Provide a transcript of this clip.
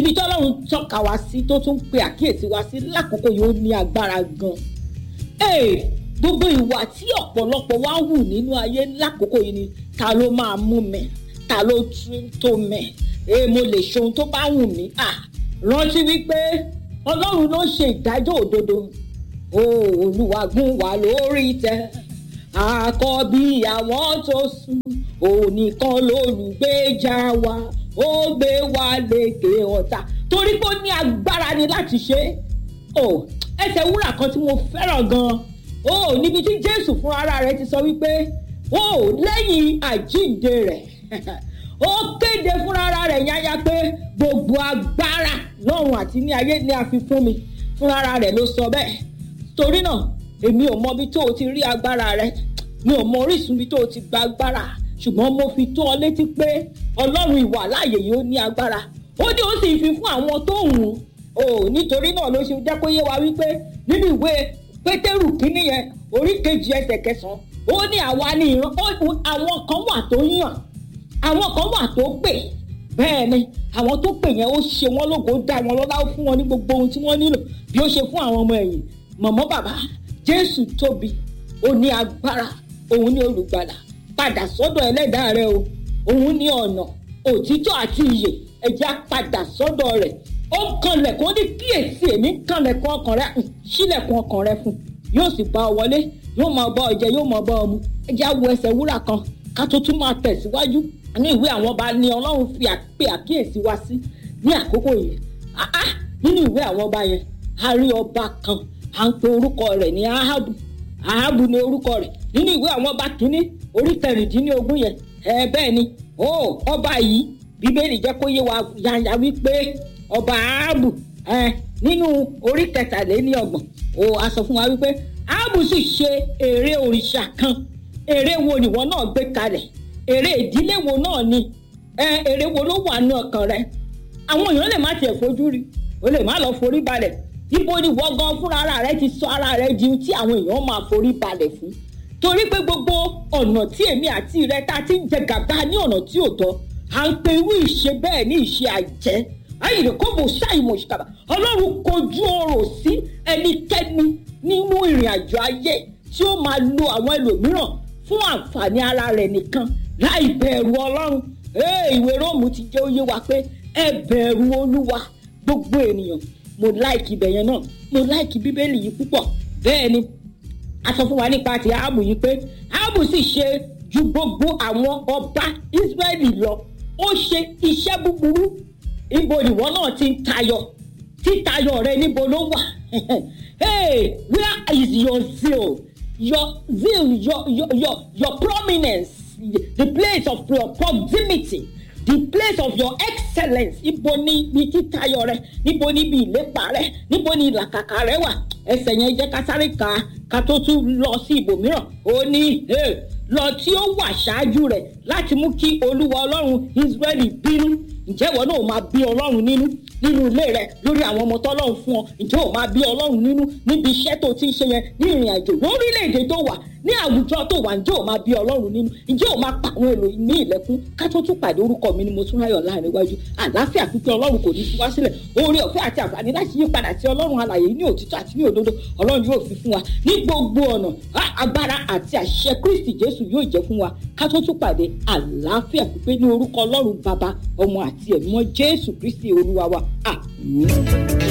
ibi tí ọlọ́run tọ́ka wá sí tó tún pe àkíyèsí wá sí lákòókò yìí ó ní agbára gan ee gbogbo ìwà tí ọ̀pọ̀lọpọ̀ wá hù nínú ayé lákòókò yìí ni ta ló máa mú mi ta ló tún tó mi ee mo lè ṣe ohun tó bá wù mí à rántí wípé ọlọ́run ló ṣe ìdájọ́ òdodo o olúwa gún wa lórí tẹ àkọ́bí àwọn tó sùn ònìkan lólùgbèjà wa ó gbé wa lékè ọ̀tá torí pé ó ní agbára ni láti ṣe é o ẹsẹ̀ wúrà kan tí mo fẹ́ràn gan-an o níbi tí jésù fún ara rẹ̀ ti sọ wípé o lẹ́yìn àjíǹde rẹ̀ ó kéde fúnra ara rẹ̀ yáyá pé gbogbo agbára lọ́run àti ní ayé ni a fi fún mi fúnra ara rẹ̀ ló sọ bẹ́ẹ̀ torí náà èmi ò mọ ibi tó o ti rí agbára rẹ mi ò mọ orísun ibi tó o ti gba agbára ṣùgbọ́n mo fi tó ọ létí pé ọlọ́run ìwà láàyè yìí ó ní agbára ó ní ó sì fi fún àwọn tó hùn ó nítorí náà ló ṣe jẹ́ kó yé wa wípé nínú ìwé pétérù kínní yẹn orí kejì ẹsẹ̀ kẹsàn-án ó ní àwa ní ìran àwọn kan wà tó yàn àwọn kan wà tó pè bẹ́ẹ̀ ni àwọn tó pè yẹn ó ṣe wọ́n lógo ó dá wọn lọ́lá ó fún wọn ní gbogbo ohun tí wọ́n nílò bí ó ṣe fún àwọn ọmọ ẹ̀yìn mọ̀mọ́ bàbá jésù tóbi ó ní agbára òun ní olùgbàlà padà sọ́dọ̀ ẹlẹ́dàá rẹ o òun ní ọ̀nà òtítọ́ àti ìyè ẹ̀já padà sọ́dọ̀ rẹ̀ ó kanlẹ̀kùn ó ní kíyèsí èmi kanlẹ̀kùn ọkàn rẹ sílẹ̀kùn ọkàn rẹ fún yóò sì bá ọ wọlé yóò máa bá ọ jẹ yóò máa bá ọ mu ẹ̀já wo ẹsẹ̀ wúrà kan ká tó tún máa tẹ̀síwájú ní ìwé àwọn ọba ni ọlọ́run fi àpè àkíyèsí wá sí ní àkókò yìí nínú ìwé àwọn ọba yẹn a rí ọba kan à ń pe orúkọ rẹ̀ ní ahabu ahabu ni orúkọ rẹ̀ nínú ìwé àwọn ọba kínní orí kẹrìndínlógún yẹn ẹ bẹ́ẹ̀ ni ó ọba yìí bíbélì jẹ́ kó yé wa yanya wípé ọba ahabu ẹ nínú orí kẹtàléníọgbọ̀n ó a sọ fún wa wípé ahabu sì ṣe ère òrìṣà kan ère wo nìwọ náà gbé kalẹ̀ ère ìdílé wo náà ni ẹ ère wo ló wà ní ọkàn rẹ àwọn èèyàn lè má tiẹ̀ fojú rí o lè má lọ forí balẹ̀ ibo ni wọ́n gan fúnra ara rẹ ti sọ ara rẹ di tí àwọn èèyàn máa forí balẹ̀ fún torí pé gbogbo ọ̀nà tí èmi àti rẹ ta ti ń jẹ gàba ní ọ̀nà tí ò tọ́ à ń pe irú ìṣe bẹ́ẹ̀ ní ìṣe àjẹ́ ayìnbó kó mo ṣàìmọ̀ ìṣìkàbà ọlọ́run kojú ọ̀rọ̀ sí ẹnikẹ́ni nínú ìrìn àjò ayé tí ó máa lo àwọn ẹlòmíràn fún àǹfààní ara rẹ̀ nìkan láì bẹ̀rù ọlọ́run ìwé róòmù ti jẹ́ ó yé wa pé ẹ bẹ̀rù olúwa gbogbo ènìyàn mo láìkì ibẹ̀ yẹn náà mo láìkì bíbélì yìí púpọ̀ bẹ́ẹ̀ ni a sọ fún wa nípa ti áàbù yìí pé áàbù sì ṣe ju gbogbo àwọn ọba Ísírẹ́lì lọ ó ṣe iṣẹ́ búburú ibo ìwọ náà ti ń tayọ títayọ rẹ níbo ló wà hey where is your zeal your zeal your your your, your prominence the place of your proximity the place of your excellence ibo ni ibi títayọ rẹ níbo ni ibi ìlépa rẹ níbo ni ìlàkàkà rẹ wà ẹsẹ̀ yẹn jẹ́ ká sáré ka ká tó tún lọ sí ibòmíràn ó ní lọ tí ó wà ṣáájú rẹ̀ láti mú kí olúwa ọlọ́run israẹli bínú ǹjẹ́ ìwọ náà máa bí ọlọ́run nínú nínú ilé rẹ lórí àwọn ọmọ tọ́lọ́run fún ọ ǹjẹ́ ò máa bí ọlọ́run nínú níbi iṣẹ́ tó ti ń ṣe yẹn ní ìrìn àjò lórílẹ̀‐èdè tó wà ní àwùjọ tó wà ǹjẹ́ ò máa bí ọlọ́run nínú ǹjẹ́ ò máa pa àwọn èlò ní ìlẹ̀kùn ká tó tún pàdé orúkọ mi ni mo tún ráyọ̀ láàrin iwájú àlàáfíà pípẹ́ ọlọ́run kò ní fi wá sílẹ̀ oore ọ̀fẹ́ àti àǹfààní láti yí padà sí ọlọ́run alàyè ní òtítọ́ àti ní òdodo ọlọ́run yóò fi fún wa ní gbogbo ọ̀nà agbára àti àṣẹ kristi jésù yóò jẹ́ fún wa ká tó tún pàdé àlàáfíà pípẹ́ ní orúkọ ọlọ́run bàbá ọmọ àti ẹ̀mọ́ jésù kristi olúwa wa àmín.